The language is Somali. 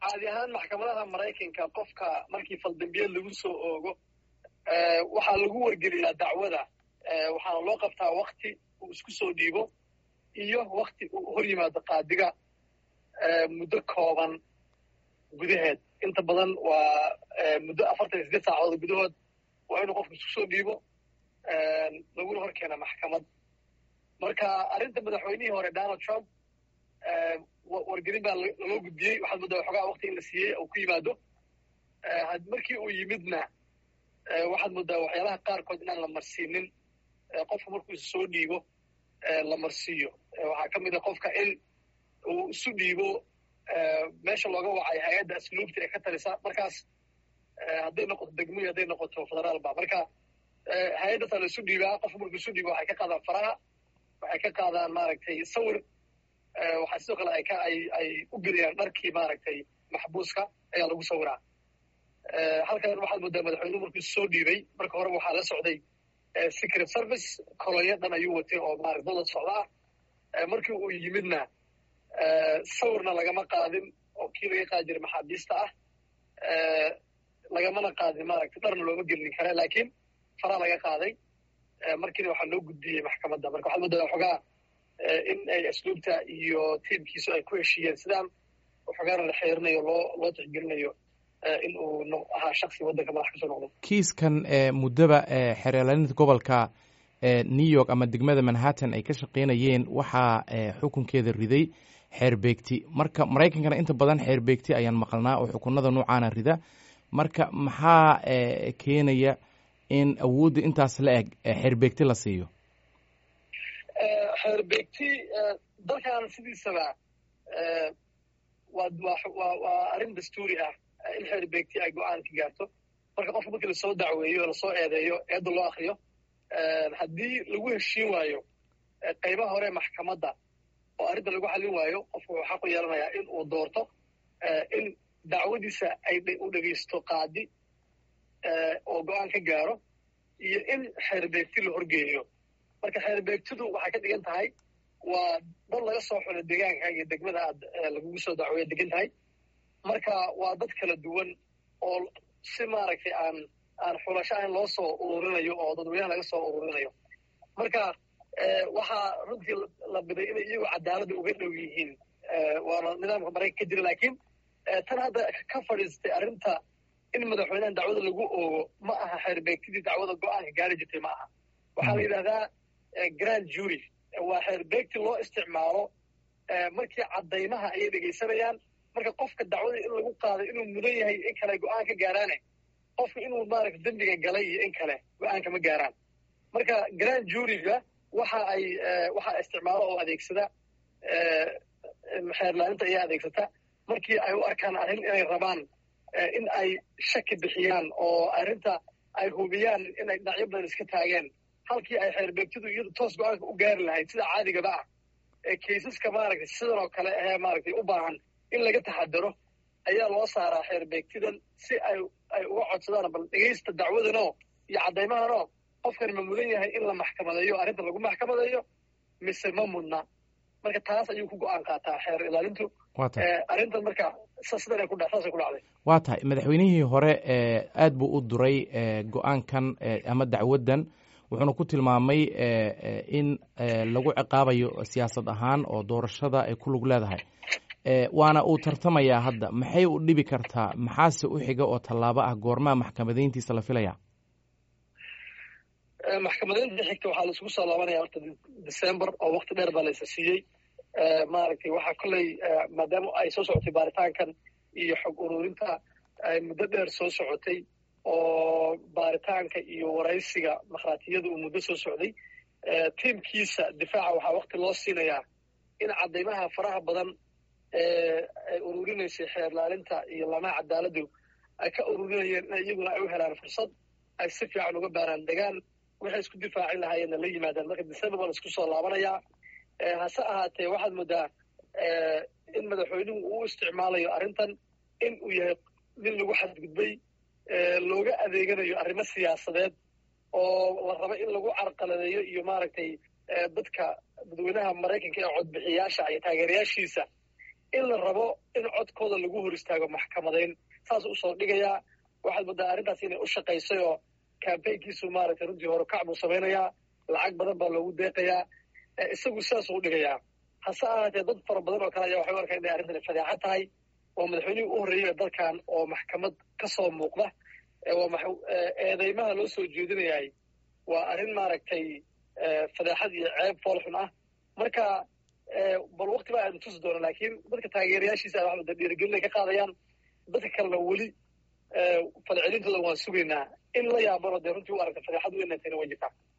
caadi ahaan maxkamadaha maraykanka qofka markii faldambiyeed lagu soo oogo waxaa lagu wargeliyaa dacwada waxaana loo qabtaa wakti uu isku soo dhiibo iyo wakti uu hor yimaado qaadiga muddo kooban gudaheed inta badan waa muddo afartan iyo sideed saacadood gudahood waa inuu qofku isku soo dhiibo laguna hor keena maxkamad marka arrinta madaxweynihii hore donald trump wargelin baa laloo gudbiyey waxaad moodaa waxoogaa wakti in la siiyey uu ku yimaado markii uu yimidna waxaad moodaa waxyaalaha qaarkood inaan la marsiinin qofka markuu is soo dhiibo la marsiiyo waxaa ka mid a qofka in uu isu dhiibo meesha looga wacay hay-adda asluubta ee ka talisa markaas hadday noqoto degmoyi hadday noqoto federaalba marka hay-addaasaa la isu dhiibaa qofka markuu isu dhiibo waxay ka qaadaan faraha waxay ka qaadaan maaragtay sawir waxaa sidoo kale ay ka ay ay u geliyaan dharkii maaragtay maxbuuska ayaa lagu sawiraa halkan waxaad moodaa madaxweynuhu markuu soo dhiibay marka hore waxaa la socday secret service kolonyo dhan ayuu watay oo maarata dada socda ah markii uu yimidna sawirna lagama qaadin oo kii laga qaadi jiray maxaabiista ah lagamana qaadin maaragtay dharna looma gelin kara laakiin faraa laga qaaday markiina waxaa loo gudbiyey maxkamadda marka waxaad moodaa waxoogaa in ay asluubta iyo tiimkiisu ay ku heshiiyeen sidaan waxoogaana la xeerinayo loo loo tixgelinayo in uu ahaa shaksi waddanka madax kasoo noqdo kiiskan muddaba xeerlaalinta gobolka new york ama degmada manhattan ay ka shaqaynayeen waxaa xukunkeeda riday xeerbeegti marka maraykankana inta badan xeerbeegti ayaan maqalnaa oo xukunada noocaana rida marka maxaa keenaya in awoodda intaas la eg xeerbeegti la siiyo xeerbeegti dalkan sidiisaba waa waa waa arrin dastuuri ah in xeerbeegti ay go-aan ka gaarto marka qofka markii lasoo dacweeyo o lasoo eedeeyo eedda loo akriyo haddii lagu heshiin waayo qaybaha hore maxkamadda oo arrinta lagu xallin waayo qofku wuxuu xaqu yeelanayaa in uu doorto in dacwadiisa ay u dhegaysto qaadi oo go-aan ka gaaro iyo in xeerbeegti la horgeeyo marka xeerbeegtidu waxay ka dhigan tahay waa dad laga soo xulo deegaanka iyo degmada aad lagugu soo dacweeya degan tahay marka waa dad kala duwan oo si maaragtay aan aan xulasho ahayn loo soo ururinayo oo dadweynaha laga soo ururinayo marka waxaa runtii la biday inay iyagu cadaaladda uga dhow yihiin waana nidaamka maraykan ka jira laakiin tan hadda ka fadhiistay arrinta in madaxweynahan dacwada lagu oogo ma aha xeerbeegtidii dacwada go-aanka gaari jirtay ma aha waxaa la yidhahdaa grand jury waa xeerbeegti loo isticmaalo markii caddaymaha ayay dhegaysanayaan marka qofka dacwada in lagu qaaday inuu mudan yahay in kale go-aan ka gaaraane qofka inuu maaragta dembiga galay iyo in kale go-aanka ma gaaraan marka grand juryga waxa ay waxaa isticmaalo oo adeegsada xeerlaalinta ayaa adeegsata markii ay u arkaan arrin inay rabaan in ay shaki bixiyaan oo arrinta ay hubiyaan inay dhinacyo badan iska taageen halkii ay xeerbeegtidu iyadu toos go-aanka u gaari lahayd sida caadigaba ah ee kaysaska maaragtay sidan oo kale ahee maaragtay u baahan in laga taxadaro ayaa loo saaraa xeerbeegtidan si ay ay uga codsadaan bal dhegaysta dacwadanoo iyo caddaymahanoo qofkan ma mudan yahay in la maxkamadeeyo arrinta lagu maxkamadeeyo mise ma mudna marka taas ayuu ku go-aan qaataa xeer ilaalintu arrintan marka sidan ku saasay ku dhacday waa tahay madaxweynihii hore aad buu u duray go-aankan ama dacwaddan wuxuuna ku tilmaamay in lagu ciqaabayo siyaasad ahaan oo doorashada ay ku lug leedahay waana uu tartamayaa hadda maxay u dhibi kartaa maxaase u xiga oo tallaabo ah goormaa maxkamadayntiisa la filaya maxkamadaynta xigta waxaa laisugu soo laabanaya horta december oo wakti dheer baa laysa siiyey maaragtay waxaa kolley maadaama ay soo socotay baaritaankan iyo xog ururinta ay muddo dheer soo socotay oo baaritaanka iyo waraysiga makhaatiyada uu muddo soo socday tiimkiisa difaaca waxaa wakti loo siinayaa in caddaymaha faraha badan ay ururinaysay xeerlaalinta iyo lamaha cadaaladdu ay ka ururinayeen in iyaguna ay u helaan fursad ay si fiican uga baaraan degaan waxay isku difaaci lahaayeenna la yimaadaan marka december baa la isku soo laabanayaa hase ahaatee waxaad moodaa in madaxweynuhu uu isticmaalayo arrintan in uu yahay nin lagu xadgudbay looga adeeganayo arrimo siyaasadeed oo la rabo in lagu carqaladeeyo iyo maaragtay dadka dadweynaha maraykanka ee codbixiyaasha iyo taageerayaashiisa in la rabo in codkooda lagu hor istaago maxkamadayn saas usoo dhigayaa waxaad moodaa arrintaas inay u shaqaysay oo kambaynkiisu maaragtay runtii horukac buu samaynayaa lacag badan baa loogu deeqayaa isagu sidaasuu u dhigayaa hase ahaatee dad fara badan oo kale ayaa waxay u arkaan inay arrintani fadeexa tahay waa madaxweynihii u horreeyay dalkan oo maxkamad ka soo muuqda eedeymaha loo soo jeedinayahay waa arrin maaragtay fadeexad iyo ceeb foolxun ah marka bal wakti baa aanu tusi doona laakiin dadka taageerayaashiisa a waxaa dhiirigelin ay ka qaadayaan dadka kalena weli falcelintooda waan sugaynaa in la yaabano dee runtii u aragta fadeexadu inay tayna way jirtaa